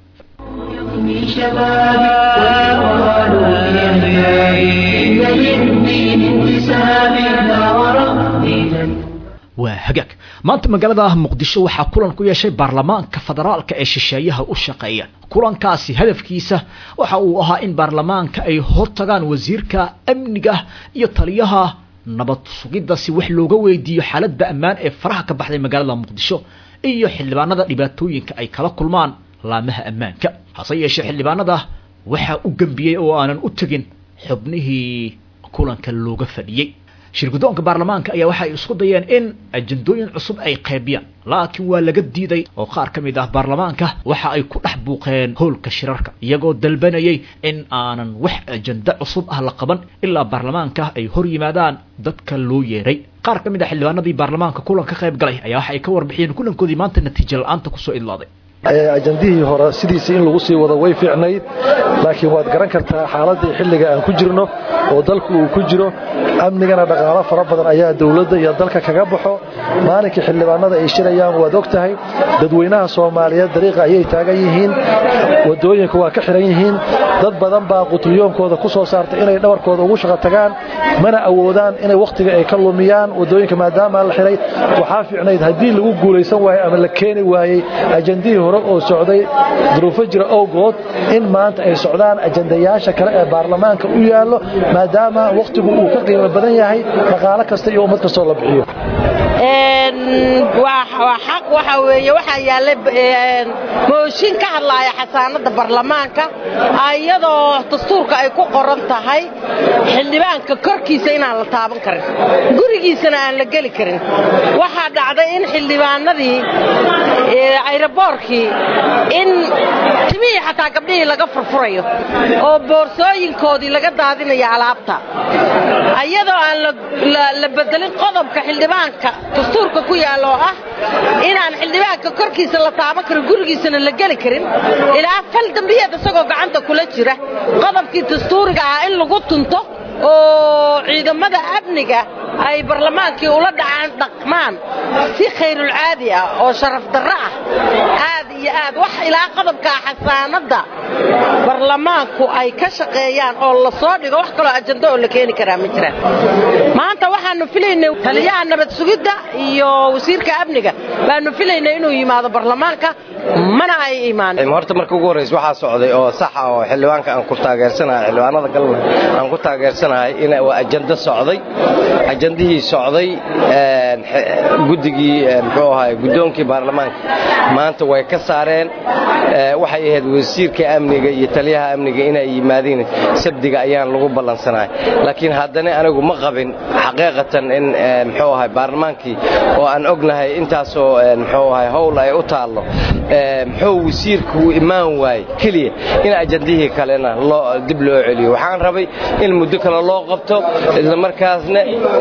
من شبابي ويقالوا لأحيائي إن للدين انتسابي لا وربي waa hagaag maanta magaalada muqdisho waxaa kulan ku yeeshay baarlamaanka federaalka ee shisheeyaha u shaqeeya kulankaasi hadafkiisa waxa uu ahaa in baarlamaanka ay hortagaan wasiirka amniga iyo taliyaha nabad sugidda si wax looga weydiiyo xaaladda ammaan ee faraha ka baxday magaalada muqdisho iyo xildhibaanada dhibaatooyinka ay kala kulmaan laamaha ammaanka hase yeeshee xildhibaanada waxaa u gembiyey oo aanan u tegin xubnihii kulanka looga fadhiyey shirgudoonka baarlamaanka ayaa waxay isku dayeen in ajandooyin cusub ay qaybiyaan laakiin waa laga diiday oo qaar ka mid ah baarlamaanka waxa ay ku dhex buuqeen howlka shirarka iyagoo dalbanayay in aanan wax ajando cusub ah la qaban ilaa baarlamaanka ay hor yimaadaan dadka loo yeeray qaar ka mid ah xildhibaanadii baarlamaanka kulan ka qayb galay ayaa waxa ay ka warbixiyeen kulankoodii maanta natiijo la-aanta kusoo idlaaday ajandihii hore sidiisa in lagu sii wado way fiicnayd laakiin waad garan kartaa xaaladii xilliga aan ku jirno oo dalku uu ku jiro amnigana dhaqaalo fara badan ayaa dowladda iyo dalka kaga baxo maalinkii xildhibaanada ay shirayaan waad og tahay dadweynaha soomaaliyeed dariiqa ayay taagan yihiin wadooyinka waa ka xiran yihiin dad badan baa qutliyoonkooda ku soo saartay inay dhabarkooda ugu shaqo tagaan mana awoodaan inay wakhtiga ay ka lumiyaan wadooyinka maadaama la xiray waxaa fiicnayd haddii lagu guulaysan waayo ama la keeni waayey ajandihii hore oo socday duruufo jira owgood in maanta ay socdaan ajandayaasha kale ee baarlamaanka u yaallo maadaama wakhtigu uu ka qiimo badan yahay dhaqaalo kasta iyo ummad kastoo la bixiyo waa xaq waxa weeye waxaa yaallay mooshin ka hadlaaya xasaanadda baarlamaanka iyadoo dastuurka ay ku qoran tahay xildhibaanka korkiisa inaan la taaban karin gurigiisana aan la geli karin waxaa dhacday in xildhibaanadii ayraboorkii in timihii xataa gabdhihii laga furfurayo oo boorsooyinkoodii laga daadinayo alaabta iyadoo aan la bedelin qodobka xildhibaanka dastuurka ku yaalla oo ah inaan xildhibaanka korkiisa la taaban karin gurigiisana la geli karin ilaa fal dambiyeed isagoo gacanta kula jira qodobkii dastuuriga ah in lagu tunto oo ciidamada amniga ay barlamaankii ula dhacaan dhaqmaan si khayrulcaadi ah oo sharaf darro ah aad iyo aad wax ilaa qodobkaa xasaanadda barlamaanku ay ka shaqeeyaan oo la soo dhigo wax kaloo ajando oo la keeni karaa ma jiraan maanta waxaanu filaynay taliyaha nabad sugidda iyo wasiirka amniga baanu filaynay inuu yimaado barlamaanka mana ay imaanin horta marka ugu horraysa waxaa socday oo saxa oo xildhibaanka aan ku taageersanahay xildhibaanada galna aan ku taageersanahay in waa ajando socday ajandihii socday guddigii muxuu ahay guddoonkii baarlamaanka maanta way ka saareen waxay ahayd wasiirka amniga iyo taliyaha amniga inay yimaadiin sabdiga ayaan lagu ballansanahay laakiin haddana anigu ma qabin xaqiiqatan in muxuu ahay baarlamaankii oo aan ognahay intaasoo muxuu ahay howl ay u taallo muxuu wasiirku uu imaan waayey keliya in ajandihii kalena dib loo celiyo waxaan rabay in muddo kale loo qabto isla markaasna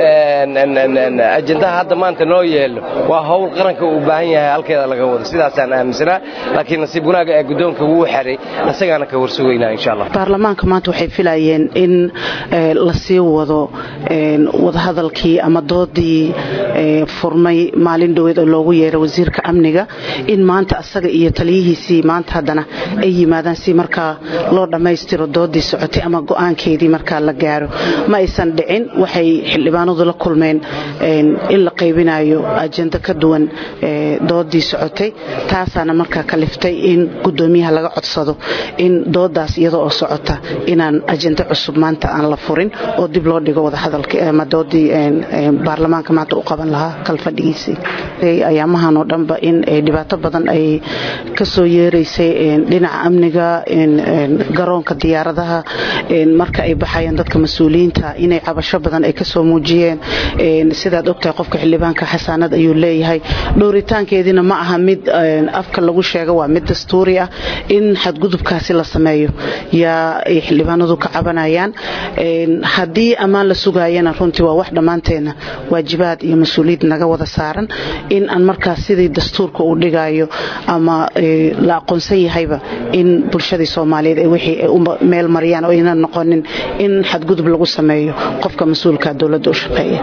ajandaha hadda maanta noo yeelo waa howl qaranka uu baahan yahay halkeeda laga wado sidaasaan aaminsanaa laakiin nasiib wanaaga ee guddoonka wuu xeray isagaana ka warsugaynaa insha allah baarlamaanka maanta waxay filayeen in la sii wado wadahadalkii ama doodii furmay maalin dhoweed oo loogu yeeray wasiirka amniga in maanta asaga iyo taliyihiisii maanta haddana ay yimaadaan si markaa loo dhammaystiro doodii socotay ama go'aankeedii markaa la gaaro ma aysan dhicin waxay xildhibaanadu la kulmeen in la qaybinayo ajando ka duwan doodii socotay taasaana markaa kaliftay in gudoomiyaha laga codsado in doodaas iyada oo socota inaan ajando cusub maanta aan la furin oo dib loo dhigo wadahadalka ama doodii baarlamaanka maanta u qaban lahaa kalfadhigiisii ayaamahan oo dhanba in dhibaato badan ay kasoo yeeraysay dhinaca amniga garoonka diyaaradaha marka ay baxayaan dadka mas-uuliyiinta inay cabasho badan ay kasoo muujiyeen sidaad ogtahay qofka xildhibaanka xasaanad ayuu leeyahay dhowritaankeediina ma aha mid afka lagu sheego waa mid dastuuri ah in xadgudubkaasi la sameeyo yaa ay xildhibaanadu ka cabanayaan haddii ammaan la sugaayana runtii waa wax dhammaanteena waajibaad iyo mas-uuliyad naga wada saaran in aan markaas sidii dastuurka uu dhigayo ama la aqoonsan yahayba in bulshadii soomaaliyeed ay wixii ay u meel mariyaan oo aynan noqonin in xadgudub lagu sameeyo qofka mas-uulka dowladda u shaqeeya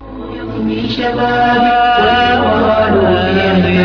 من شبابي والقرآن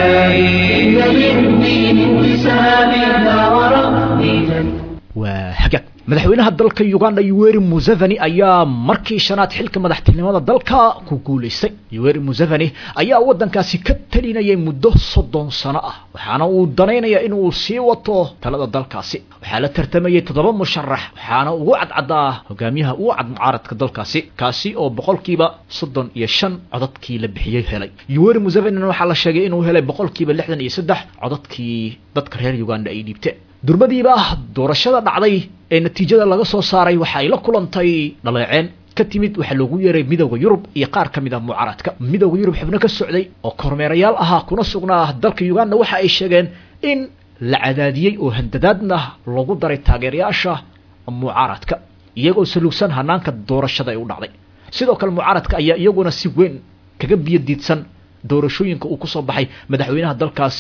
يحيي إن للدين انتساب لا وربي waa hagaag madaxweynaha dalka uganda yuweri museveni ayaa markii shanaad xilka madaxtinimada dalka ku guulaystay yuweri museveni ayaa waddankaasi ka talinayay muddo soddon sano ah waxaana uu danaynaya inuu sii wato talada dalkaasi waxaa la tartamayay toddoba musharax waxaana ugu cadcadaa hogaamiyaha ugu cad mucaaradka dalkaasi kaasi oo boqolkiiba soddon iyo shan codadkii la bixiyey helay yuweri musevenina waxaa la sheegay inuu helay boqolkiiba lixdan iyo saddex codadkii dadka reer uganda ay dhiibteen durbadiiba doorashada dhacday ee natiijada laga soo saaray waxa ay la kulantay dhaleeceen ka timid waxaa loogu yeeray midowda yurub iyo qaar ka mid ah mucaaradka midowda yurub xubno ka socday oo kormeerayaal ahaa kuna sugnaa dalka uganda waxa ay sheegeen in la cadaadiyey oo handadaadna lagu daray taageerayaasha mucaaradka iyagoo saluugsan hanaanka doorashada ay u dhacday sidoo kale mucaaradka ayaa iyaguna si weyn kaga biyo diidsan doorashooyinka uu kusoo baxay madaxweynaha dalkaasi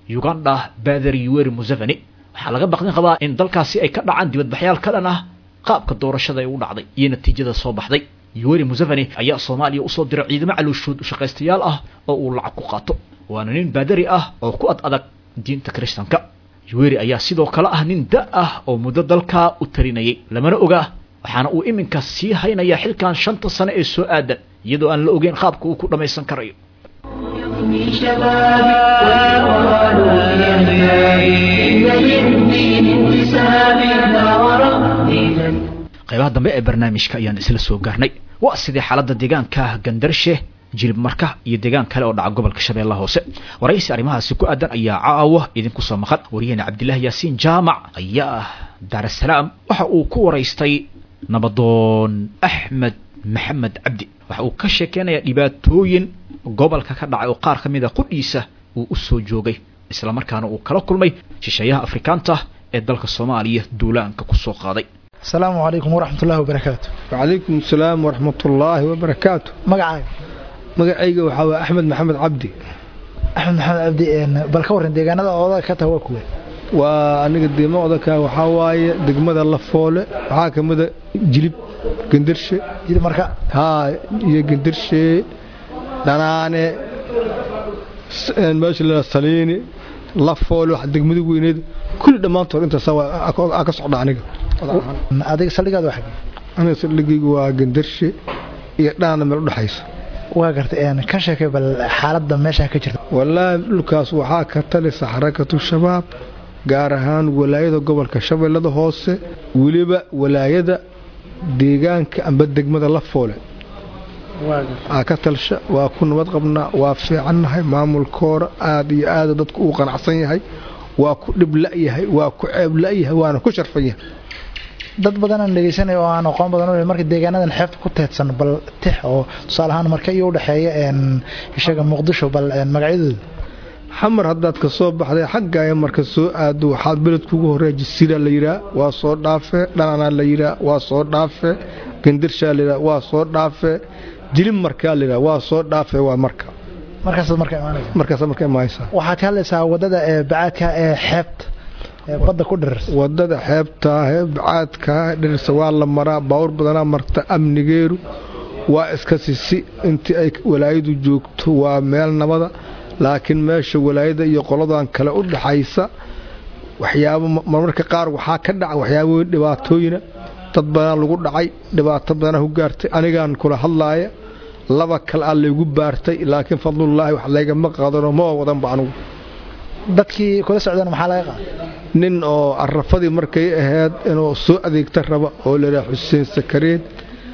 uganda bader yuweri museveni waxaa laga baqdin qabaa in dalkaasi ay ka dhacaan dibadbaxyaal ka dhan ah qaabka doorashada ay u dhacday iyo natiijada soo baxday yuweri museveni ayaa soomaaliya usoo diray ciidamo calooshood u shaqaystayaal ah oo uu lacag ku qaato waana nin baadari ah oo ku ad adag diinta kiristanka yuweri ayaa sidoo kale ah nin da ah oo muddo dalkaa u tarinayay lamana ogaa waxaana uu iminka sii haynayaa xilkan shanta sane ee soo aadan iyadoo aan la ogeyn qaabka uu ku dhammaysan karayo من شبابي والقرآن يهدي إن للدين انتساب لا وربي qaybaha dambe ee barnaamijka ayaan isla soo gaarnay waa sidii xaaladda deegaanka gandarshe jilib marka iyo deegaan kale oo dhaca gobolka shabeellaha hoose waraysi arrimahaasi ku aadan ayaa caawa idinku soo maqan wariyahena cabdilaahi yaasiin jaamac ayaa ah daarasalaam waxa uu ku waraystay nabadoon axmed maxamed cabdi waxa uu ka sheekeynayaa dhibaatooyin gobolka ka dhacay oo qaar ka mid a qudhiisa uu u soo joogay islamarkaana uu kala kulmay shisheeyaha afrikaanta ee dalka soomaaliya duulaanka ku soo qaaday asalaamu calaykum waraxmat ullahi wabarakaatu wacalaykum asalaam waraxmat ullaahi wabarakaatu magacaaga magacayga waxaa waa axmed maxamed cabdi axmed maxamed cabdi bal ka warran deegaanada oodaga ka taha waa kuwe waa aniga deema odaka waxaa waaye degmada lafoole waxaa ka mida jilib gendarshe jilib marka haa iyo gendarshe dhanaane meesha la saliini lafoole wax degmada weyneed kulli dhammaantood intaas aa ka socda aniga adiga saldhigaad waa xagee aniga saldhigaygu waa gendarshe iyo dhanaana meel udhexaysa waa gartay ka sheekay bal xaaladda meesha ka jirta wallaahi dhulkaas waxaa ka talisa xarakatu shabaab gaar ahaan walaayada gobolka shabeellada hoose weliba walaayada deegaanka amba degmada lafoole aa ka talsha waa ku nabad qabnaa waa fiicannahay maamulkoora aad iyo aada dadku uu qanacsan yahay waa ku dhib la'yahay waa ku ceeb la'yahay waana ku sharfan yahay dad badanaan dhegeysanaya oo aan aqoon badan u marka deegaanadan xeebta ku teedsan bal tix oo tusaale ahaan marka iyo udhexeeya ishaga muqdisho bal magacyadooda xamar haddaad ka soo baxday xaggaayo marka soo aado waxaad beledkuugu horreeya jasiira la yidhaah waa soo dhaafe dhananaa la yidhaah waa soo dhaafe gendarshaa la yidhaah waa soo dhaafe jilib markaa la yidhaah waa soo dhaafe waa marka markaasaad marka imaanaysa markaasaad marka imaanaysaa waxaad ka hadlaysaa waddada ee bacaadka ee xeebta badda ku dhirirsa wadada xeebtaa ee bacaadkaa dhirirsa waa la maraa baawur badanaa marta amnigeeru waa iska sisi intii ay walaayadu joogto waa meel nabada laakiin meesha walaayada iyo qoladan kale u dhaxaysa waxyaabo marmarka qaar waxaa ka dhaca waxyaabooyin dhibaatooyina dad badanaa lagu dhacay dhibaato badanaa ku gaartay anigaan kula hadlaaya laba kale aa laygu baartay laakiin fadlullaahi wax laygama qaadano ma wadanba anugu dadkii kula socdana maxaa laga qaaday nin oo arafadii markay ahayd inuu soo adeegta raba oo layidhaha xuseen sakareed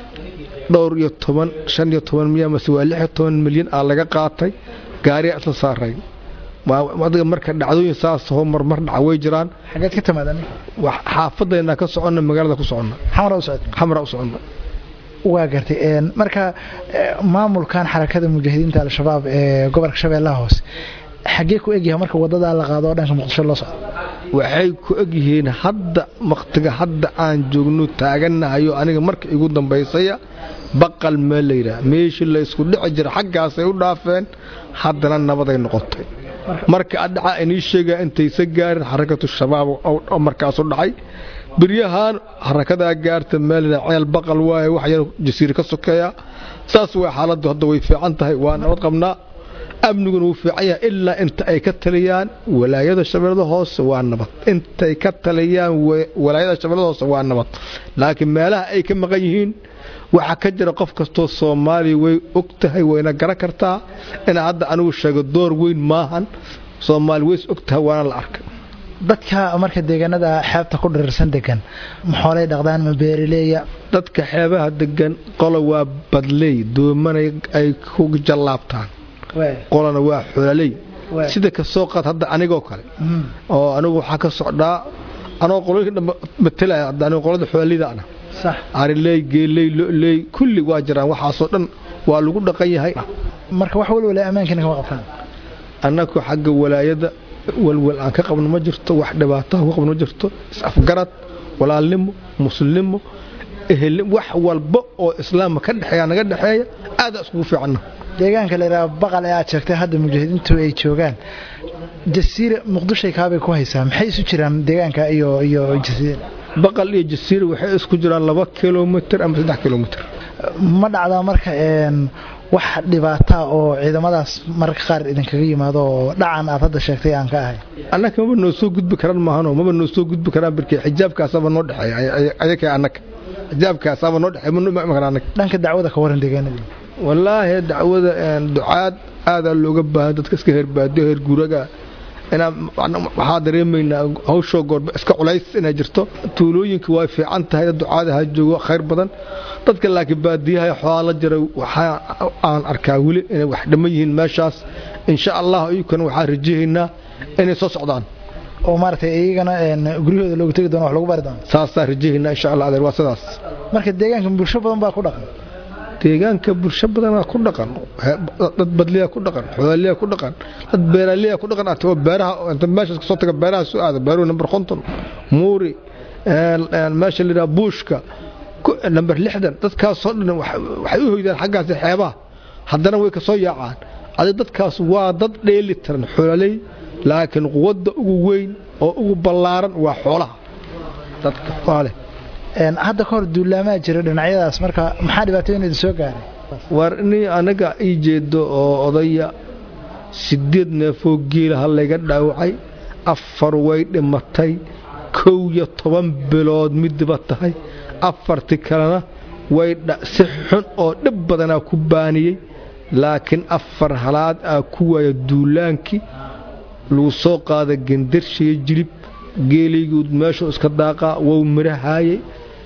dhowr iyo toban shan iyo toban miya mase waa lix iyo toban milyan aa laga qaatay gaariyaa isla saaray adiga marka dhacdooyin saasoo marmar dhaca way jiraan xageed ka timaada xaafadayna ka soconna magaalada ku soconna xamra u socota xamra u soconna waa gartay marka maamulkan xarakada mujaahidiinta al-shabaab ee gobolka shabeellaha hoose xaggee ku egyahay marka wadadaa la qaado oo dhanka muqdisho loo socdo waxay ku egyihiin hadda wakhtiga hadda aan joogno taagannahayo aniga marka igu dambaysaya baqal meel la yidhaah meeshii la isku dhici jira xaggaasay u dhaafeen haddana nabaday noqotay marka adhaca inii sheegaa intaysa gaarin xarakatu shabaab oo markaasu dhacay biryahaan xarakadaa gaarta meel ceel baqal waaye wax yar jasiir ka sokeeya saas way xaaladdu hadda way fiican tahay waa nabad qabnaa amniguna wuu fiican yahay ilaa inta ay ka taliyaan walaayada shabeellada hoose waa nabad intay ka taliyaan walaayada shabeellada hoose waa nabad laakiin meelaha ay ka maqan yihiin waxaa ka jira qof kastoo soomaaliya way og tahay wayna garan kartaa inaa hadda anigu sheego door weyn maahan soomaali ways og tahay waana la arkay dadka marka deegaanada xeebta ku dhirirsan degan maxoolay dhaqdaan ma beerileeya dadka xeebaha degan qola waa badley doomanay ay ku jallaabtaan qolana waa xoolaaley sida ka soo qaad hadda anigoo kale oo anigu waxaa ka socdaa anoo qolooyinka dhanba matelaya hadda anigu qolada xoolaaleyda ana ariley geeley loley kulli waa jiraan waxaasoo dhan waa lagu dhaqan yahay marka wax walwala ammaankiina kama qabtaan annagu xagga walaayada walwal aan ka qabno ma jirto wax dhibaataha ku qabno ma jirto is-afgarad walaalnimo muslimnimo ehelnimo wax walba oo islaamka ka dhexeeya naga dhexeeya aadaa iskugu fiicanna deegaanka la yidhaha baqal ee aad sheegtay hadda mujaahidiintu ay joogaan jasiira muqdishay kaabay ku haysaa maxay isu jiraan deegaanka iyo iyo jasiira baqal iyo jasiira waxay isku jiraan laba kilomitr ama saddex kilomitr ma dhacdaa marka wax dhibaataa oo ciidamadaas mararka qaar idinkaga yimaado oo dhacan aad hadda sheegtay aan ka ahay annaka maba noo soo gudbi karaan maahano maba noo soo gudbi karaan birkii xijaabkaasaba noo dhexeeya ayaka annaka xijaabkaasaba noo dhexeeya ma noo imaan karaan annaka dhanka dacwada ka waran deegaanadii wallaahi dacwada ducaad aadaa looga baahan dadka iska heerbaadiyo heer guuraga inaa waxaa dareemaynaa hawshoo goorba iska culays inay jirto tuulooyinka way fiican tahay dad ducaada ha joogo khayr badan dadka laakiin baadiyaha xoolaa la jira waxaa aan arkaa weli inay wax dhamman yihiin meeshaas insha allah iyukana waxaan rajahaynaa inay soo socdaan oo maaragtay iyagana guryahooda loogu tegi doono wax lagu bari doono saasaa rajahaynaa insha allah adeer waa sidaas marka deegaanka bulsho badan baa ku dhaqan deegaanka bulsho badanaa ku dhaqan dad badliyaa ku dhaqan xooliyaa ku dhaqan dad beeraliyaa ku dhaqan oo beeraha inta meeshaas kasoo taga beeraha soo aada beeruhu number konton muuri meesha la yidhaha buushka number lixdan dadkaasoo dhan waxay u hoydaan xaggaasi xeebaha haddana way kasoo yaacaan adi dadkaas waa dad dheeli tiran xoololey laakiin quwadda ugu weyn oo ugu ballaaran waa xoolaha dadka waaleh hadda ka hor duulaamaa jira dhinacyadaas marka maxaa dhibaatooyin idin soo gaaray war inii anaga ii jeedo oo odaya sideed neefoo geela ha layga dhaawacay afar way dhimatay kow iyo toban bilood midiba tahay afartii kalena way si xun oo dhib badanaa ku baaniyey laakiin afar halaad aa ku waaya duulaankii lagu soo qaada gendarshiyo jilib geelayguud meeshuu iska daaqaa wou mirahaayey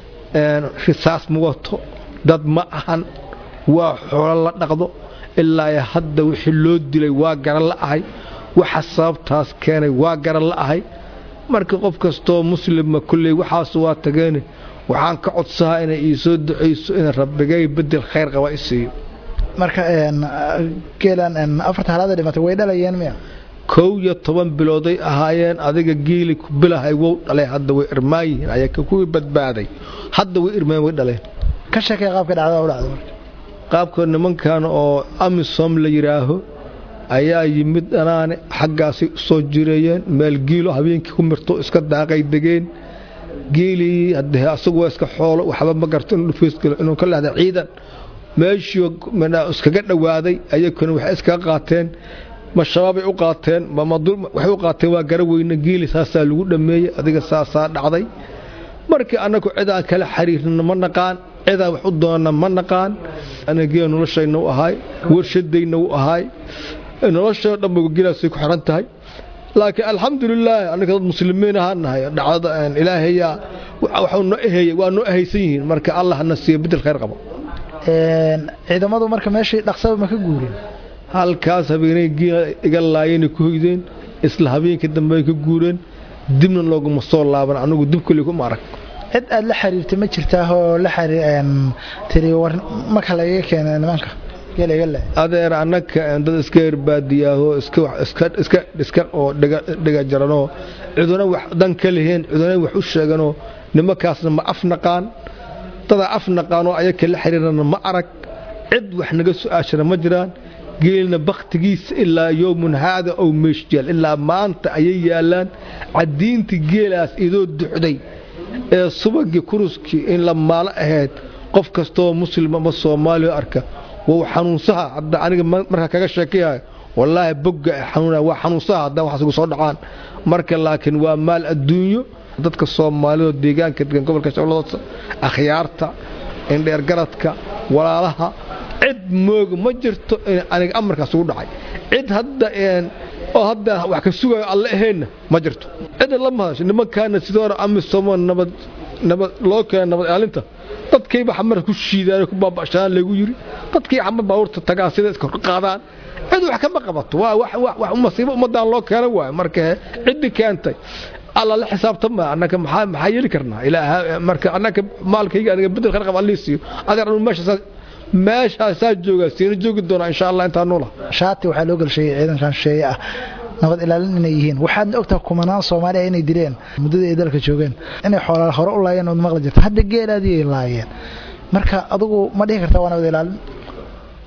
risaas ma wato dad ma ahan waa xoolo la dhaqdo ilaa hadda wixii loo dilay waa garan la ahay waxa sababtaas keenay waa garan la ahay marka qof kastoo muslima kulley waxaas waa tageene waxaan ka codsahaa inay ii soo ducayso in rabbigay bedel khayr qaba i siiyo marka geelan afarta halaada dhimatay way dhalayeen miya kow iyo toban bilooday ahaayeen adiga geeli ku bilahay wow dhalay hadda way irmaan yihiin ayaa kuwii badbaaday hadda way irmaan way dhaleen ka sheekay qaabka dhacdada u dhacday qaabka nimankan oo amisom la yidhaaho ayaa yimid dhanaane xaggaasay u soo jireeyeen meel giilo habeenkii ku mirto iska daaqay degeen geelii haddee asagu waa iska xoolo waxba ma garto inuu dhufaysgalo inuu ka lahda ciidan meeshii iskaga dhowaaday ayakuna waxay iskaga qaateen ma shabaabay u qaateen waxay u qaateen waa gara weyne geeli saasaa lagu dhammeeyey adiga saasaa dhacday markii annagu cidaan kala xiriirna ma naqaan cidaan wax u doonna ma naqaan anagee noloshayna u ahaay warshadayna u ahaay noloshao dhanba geelaasay ku xiran tahay laakiin alxamdulilaahi annaga dad muslimiin ahaan nahay dhacdada ilaahayaa waxuu noo eheyey waa noo ehaysan yihiin marka allah na siiyo bedel khayr qabo ciidamadu marka meeshii dhaqsaba ma ka guureen halkaas habeenay geela iga laayeenay ku hoydeen isla habeenkii dambe ay ka guureen dibna looguma soo laaban anigu dib kale kuma arag cid aad la xiriirtay ma jirtaa oo la tiri war marka lagaga keenay nimanka geela iga laay adeer annaka dad iska herbaadiyaaho iska oo dhega jaranoo ciduna wax dan ka leheen ciduna wax u sheeganoo nimankaasna ma af naqaan dadaa af naqaanoo ayaka la xiriirana ma arag cid wax naga su-aashana ma jiraan geelna bakhtigiisa ilaa yowmun haada ow meeshyaal ilaa maanta ayay yaallaan caddiintii geelaas idoo duxday ee subagii kuruskii in la maalo ahayd qof kastoo muslim ama soomaaliya arka wou xanuunsaha hadda aniga markaa kaga sheekayahay wallaahi bogga xanuuna waa xanuunsaha haddaan waxaas igu soo dhacaan marka laakiin waa maal adduunyo dadka soomaalida deegaanka degan gobolka shabeellada akhyaarta indheergaradka walaalaha cid mooga ma jirto in aniga amarkaas ugu dhacay cid hadda oo hadda wax ka sugayo alle aheenna ma jirto cidna lama hadasho nimankaana sidoo hore amisomo nabad nabad loo keena nabad ilaalinta dadkayba xamar ku shiidaan ku baabashaan lagu yiri dadkay xamar baabuurta tagaa sida iska qaadaan cid wax kama qabato waa wax wax masiibo ummadaan loo keena waayo marka ciddi keentay alla la xisaabtama annaka maxaa maxaa yeeli karnaa ilaa marka annaka maalkayga aniga bedel khar qab allii siiyo adeer anu meesha meeshaasaa joogaa siina joogi doonaa insha allah intaa noola shaati waxaa loo galsheeyey ciidankan shisheeye ah nabad ilaalin inay yihiin waxaadna ogtaha kumanaan soomaaliya inay dileen muddada ay dalka joogeen inay xoolaa hore u laayeen ood maqli jirta hadda geelaadii ay laayeen marka adugu ma dhihi kartaa waa nabad ilaalin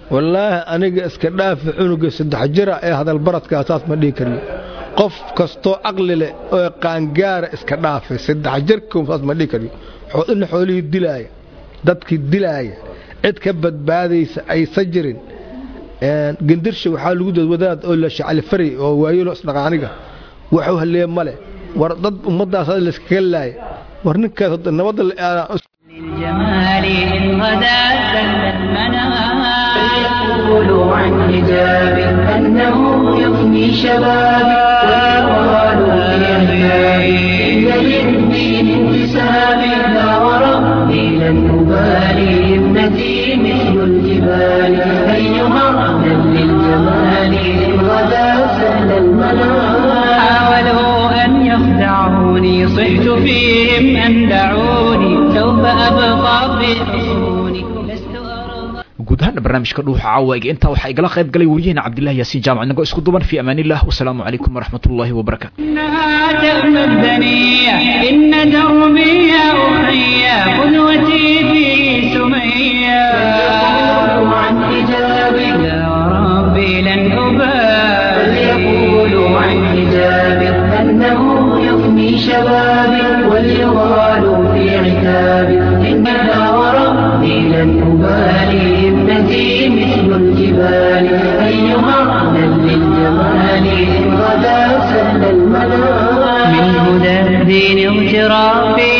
wallaahi aniga iska dhaafi cunuga saddex jira ee hadalbaradkaa saas ma dhihi kariyo qof kastoo caqli leh oo qaangaara iska dhaafay saddex jirkum saas ma dhihi kariyo ina xoolihii dilaaya dadkii dilaaya cid ka badbaadaysa aysa jirin gendirsha waxaa lagu dad wadaad oo la shacalifari oo waayelo isdhaqaaniga waxuu halleeye male war dad ummaddaas layskaga laaya war ninkaas nabadda للجمال إن غدا سل المنام فيقولوا عن حجاب أنه يفني شبابي ويقالوا في أحبابي إن للدين انتسابي لا وربي لن أبالي ابنتي مثل الجبال أيها أهلا للجمال إن غدا سهل المنام حاولوا أن يخدعوني صحت فيهم أن دعوني سوف أبقى في حصوني guud ahaana barnaamijka dhuuxa caawaga intaa waxaa igala qayb galay wariyaheena cabdillahi yaasiin jaamac inagoo isku duban fi amaanillah wasalaamu calaykum waraxmat ullaahi wabarakaatu إنها تأمى الدنيا إن دربي يا أخي قدوتي في سمية فليقولوا عن حجابي يا ربي لن أبالي فليقولوا عن حجابي أنه يفني شبابي وليغالوا في عتابي إنها وربي لن أبالي ابنتي مثل الجبال أيها أهلا للجمال إن غدا سهل المنام من هدى الدين اغترافي